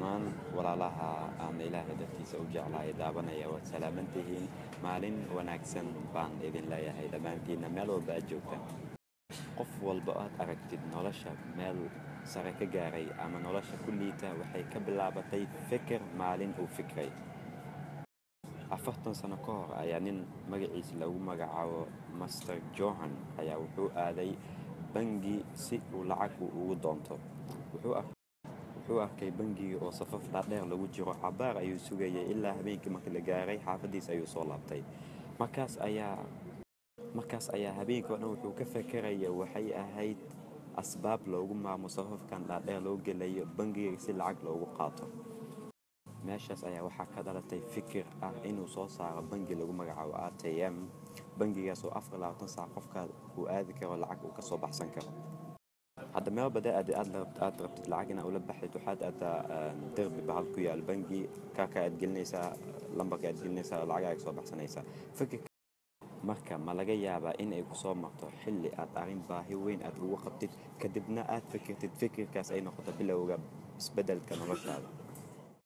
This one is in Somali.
dhammaan walaalaha aan ilaahay dartiisa u jeclahay daabanaya waad salaaman tihiin maalin wanaagsan baan idin leeyahay dhammaantiinna meel walba aad joogtaan qof walba aad aragtid nolosha meel sare ka gaaray ama nolosha ku liita waxay ka bilaabatay fikir maalin uu fikray afartan sano ka hor ayaa nin magaciisa lagu magacaabo master johan ayaa wuxuu aaday bangi si uu lacag uu ugu doonto wuxuu arkay bangiga oo safaf dhaadheer lagu jiro cabaar ayuu sugayay ilaa habeenkii markii la gaaray xaafadiis ayuu soo laabtay markaas ayaa markaas ayaa habeenkii o dhan wuxuu ka fakaraya waxay ahayd asbaab loogu maamo safafkan dhaadheer loo gelayo bangiga si lacag loogu qaato meeshaas ayaa waxaa ka dhalatay fikir ah inuu soo saaro bangi lagu magacaabo a t m bangigaas oo afar labaatan saac qofka uu aadi karo lacag uu kasoo baxsan karo hadda meel bada aad aad rabtid lacag inaa ula baxdid waxaad aadaa derbi bahal ku yaal bangi kaaka aad gelinaysaa lambarka aad gelinaysaa oo lacag aad kasoo baxsanaysaa fikirka marka ma laga yaabaa in ay ku soo marto xilli aad arrin baahi weyn aad ugu qabtid kadibna aad fikirtid fikirkaas ay noqoto bilowga isbeddelka noloshaada